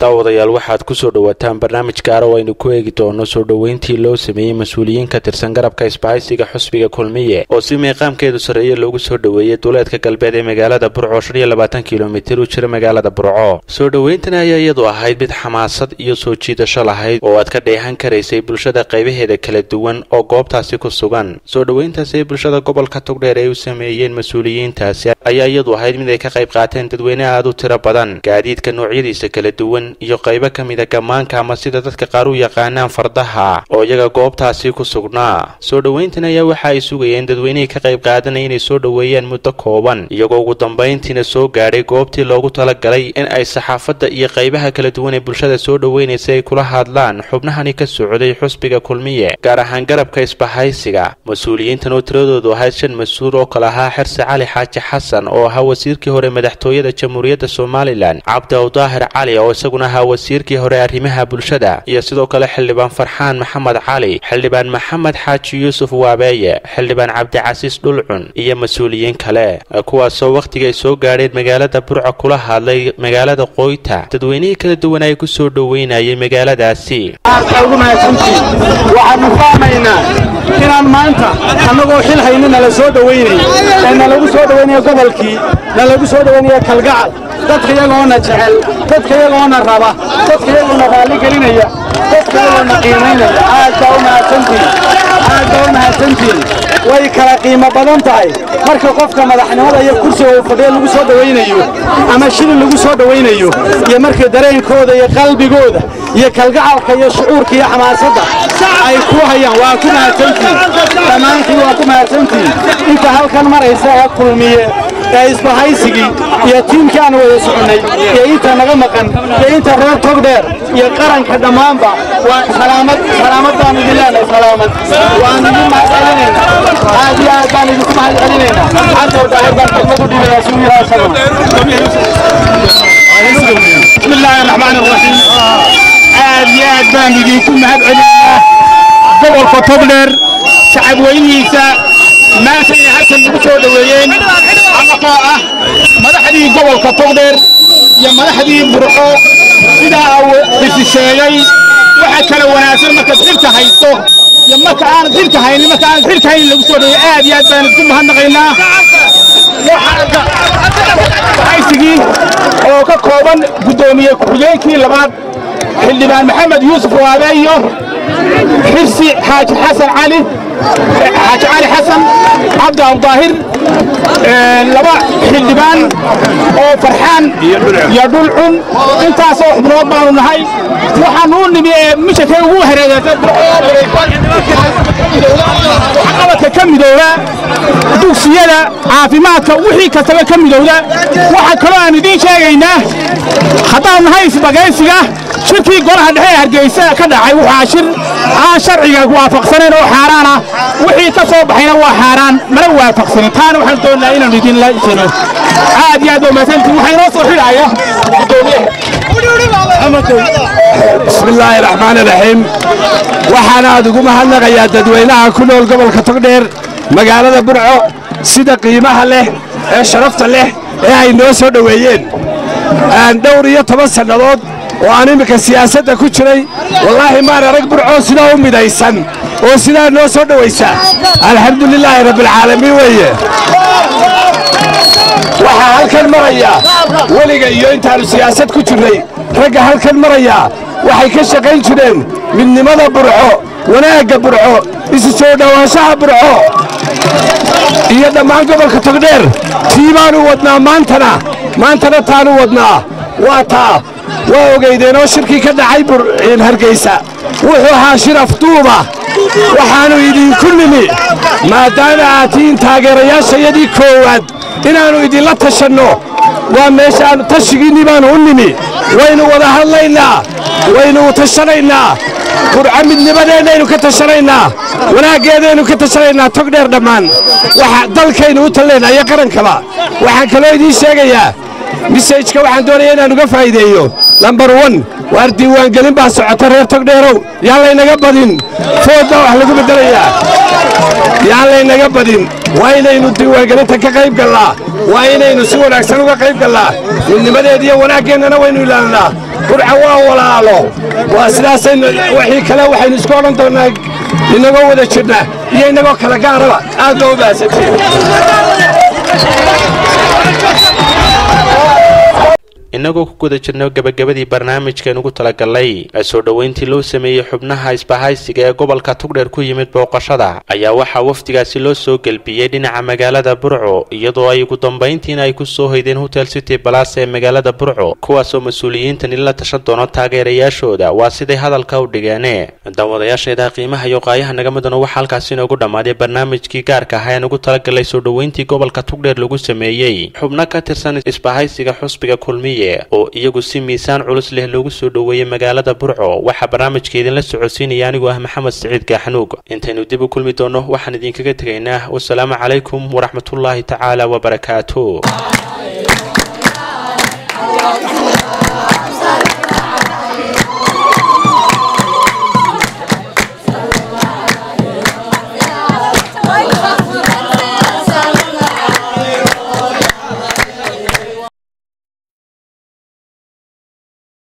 daawadayaal waxaad ku soo dhowaataan barnaamij gaara oo aynu ku eegi doono soo dhoweyntii loo sameeyey mas-uuliyiin ka tirsan garabka isbahaysiga xusbiga kulmiye oo si meeqaamkeedu sarreeye loogu soo dhoweeyey duleedka galbeed ee magaalada burco shan iyo labaatan kilomitir u jira magaalada burco soo dhoweyntani ayaa iyadu ahayd mid xamaasad iyo soo jiidasho lahayd oo aad ka dheehan karaysay bulshada qaybaheeda kala duwan oo goobtaasi ku sugan soo dhoweyntaasi ay bulshada gobolka togdheer ay u sameeyeen mas-uuliyiintaasi ayaa iyadu ahayd mid ay ka qayb qaateen dadweyne aad u tiro badan gaadiidka noocyadiisa kala duwan iyo qaybo ka mida gammaanka ama sida dadka qaar u yaqaanaan fardaha oo iyaga goobtaasi ku sugnaa soo dhoweyntan ayaa waxa ay sugayeen dadweynihii ka qayb qaadanaya inay soo dhoweeyaan muddo kooban iyagoo ugu dambayntiina soo gaadhay goobtii loogu talagalay in ay saxaafadda iyo qaybaha kala duwan ee bulshada soo dhoweynaysa ay kula hadlaan xubnahani ka socday xusbiga kulmiye gaar ahaan garabka isbahaysiga mas-uuliyiintan oo tiradoodu ahayd shan mas-uul oo kale ahaa xirse cali xaaji xasan oo ahaa wasiirkii hore madaxtooyada jamhuuriyadda somalilan cabdi awdaahir cali oo isaguna ahaa wasiirkii hore arrimaha bulshada iyo sidoo kale xildhibaan farxaan maxamed cali xildhibaan maxamed xaaji yuusuf waabeeye xildhibaan cabdicasiis dhulcun iyo mas-uuliyiin kale kuwaasoo wakhtiga ay soo gaadheen magaalada burco kula hadlay magaalada qoyta dadweynihii kala duwan ay ku soo dhoweynayay magaaladaasi waxaanu fahmaynaa inaan maanta annagoo xil hayni nala soo dhowaynay ee nalagu soo dhowaynaya gobolkii nalagu soo dhowaynaya kalgacal dadka iyagoona jecel dadka iyagoona raba dadka iyagoona raalli gelinaya dadka iyagoona qiimaynaya aad baa u mahadsantihin aad baa u mahadsantihin way kala qiimo badan tahay marka qofka madaxnimada iyo kursiga uu fadhiya lagu soo dhowaynayo ama shilin lagu soo dhowaynayo iyo markii dareenkooda iyo qalbigooda iyo kalgacalka iyo shucuurka iyo xamaasadda ay ku hayaan waa ku mahadsantihin dhammaantiin waa ku mahadsantihin inta halkan maraysa ee kulmiye ee isbahaysigii iyo tiimkii aan wada soconnay iyo inta naga maqan iyo inta reer togdheer iyo qaranka dhammaanba waa salaamad salaamad baan idin leenahay salaamad waan idin mahadcelinaynaa aad iyo aad baan idinku mahadcelinaynaa cabdow daahir baan kelmad u dhibayaa suu yidhaa isagu bismi illaahi araxmaan araxiim aad iyo aad baan idinku mahadcelinaynaa gobolka togdheer shacab weynihiisa maanta inay halkan nagu soo dhoweeyeen annagoo ah madaxdii gobolka togdheer iyo madaxdii burco sidaa isi sheegay waxa kala wanaagsan markaad xilka haysto iyo marka aanad xilka haynin marka aanad xilka haynin lagu soo dhoweey aad iyo aad baan idinku mahadnaqaynaa haysigii oo ka kooban guddoomiye ku-xigeenkii labaad xildhibaan maxamed yuusuf waabe iyo xirsi xaaji xasan cali xaaji cali xasan cabdi abdaahir laba xildhibaan oo farxaan iyo dhulcun intaasoo xubnood baanu nahay waxaanu u nimi ee mishakay ugu hareegaaqabadka ka midowda dugsiyada caafimaadka wixii kastaba ka midowda waxaa kaloo aan idiin sheegaynaa haddaanu nahay isbagaysiga shirkii golaha dhexe ee hargeysa ka dhacay waxaa shir aan sharciga waafaqsanayn oo xaaraan ah wixii ka soo baxayna waa xaaraan mana waafaqsanin taana waxaan doonnaa inaanu idinla jiro aad iyo aad waa mahadsantiin waxaa inoo soo xidhaya bismi illaahi raxmaan iraxiim waxaan aad ugu mahadnaqayaa dadweynaha ku nool gobolka togdheer magaalada burco sida qiimaha leh ee sharafta leh ee ay noo soo dhoweeyeen dhowr iyo toban sannadood oo aan imminka siyaasadda ku jiray wallaahi maan arag burcoo sidaa u midaysan oo sidaa noo soo dhowaysa alxamdulilaahi rabbialcaalamiin weeye waxaa halkan maraya weliga iyo intaannu siyaasad ku jirnay ragga halkan maraya waxay ka shaqayn jireen midnimada burco wanaagga burco isu soo dhowaanshaha burco iyo dhammaan gobolka togdheer tii baanu wadnaa maantana maantana taanu wadnaa waa taa waa ogaydeenoo shirkii ka dhacay hargaysa wuxuu ahaa shir afduuba waxaannu idinku nimi maadaama aad tihiin taageerayaashayadii koowaad inaannu idinla tashanno waa meeshaannu tashigiinnii baannu u nimi waynu wada hadlaynaa waynu tashanaynaa burco midnimadeennaynu ka tashanaynaa wanaaggeedaynu ka tashanaynaa tog dheer dhammaan waxa dalkaynu u tallaynaa iyo qarankaba waxaan kaloo idiin sheegayaa misajka waxaan doonaya inaan uga faa'iideeyo lambar wan waar diiwaangelin baa socota reer togdheerow yaan laynaga badin food baa wax lagu beddelayaa yaan laynaga badin waa inaynu diiwaangelinta ka qayb gallaa waa inaynu si wanaagsan uga qayb gallaa midnimadeed iyo wanaaggeenana waynu ilaalinaa burca waa walaalo waa sidaasaynu wixii kale waxaynu isku odhan doonnaa inagoo wada jirna iyo inagoo kala gaaraba aad loo baahsantiin innagoo ku guda jirno gebagabadii barnaamijkan ugu talagalnay soo dhoweyntii loo sameeyey xubnaha isbahaysiga ee gobolka tugdheer ku yimid booqashada ayaa waxaa wafdigaasi loo soo gelbiyey dhinaca magaalada burco iyadoo ay ugu dambayntiina ay ku soo hoydeen hotel city balas ee magaalada burco kuwaasoo mas-uuliyiintani la tashan doono taageerayaashooda waa siday hadalka u dhigeene daawadayaasheeda qiimaha iyo qaayaha naga mudano waxaa halkaasi inoogu dhammaaday barnaamijkii gaarka ahaa aan ugu talagalnay soo dhoweyntii gobolka tugdheer lagu sameeyey xubno ka tirsan isbahaysiga xusbiga kulmiye oo iyagu si miisaan culus leh loogu soo dhoweeyey magaalada burco waxaa barnaamijka idinla socodsiinaya anigoo ah maxamed siciid gaaxanuug intaynu dib u kulmi doonno waxaan idinkaga tegaynaa wasalaamu calaykum waraxmatullaahi tacaala wabarakaatu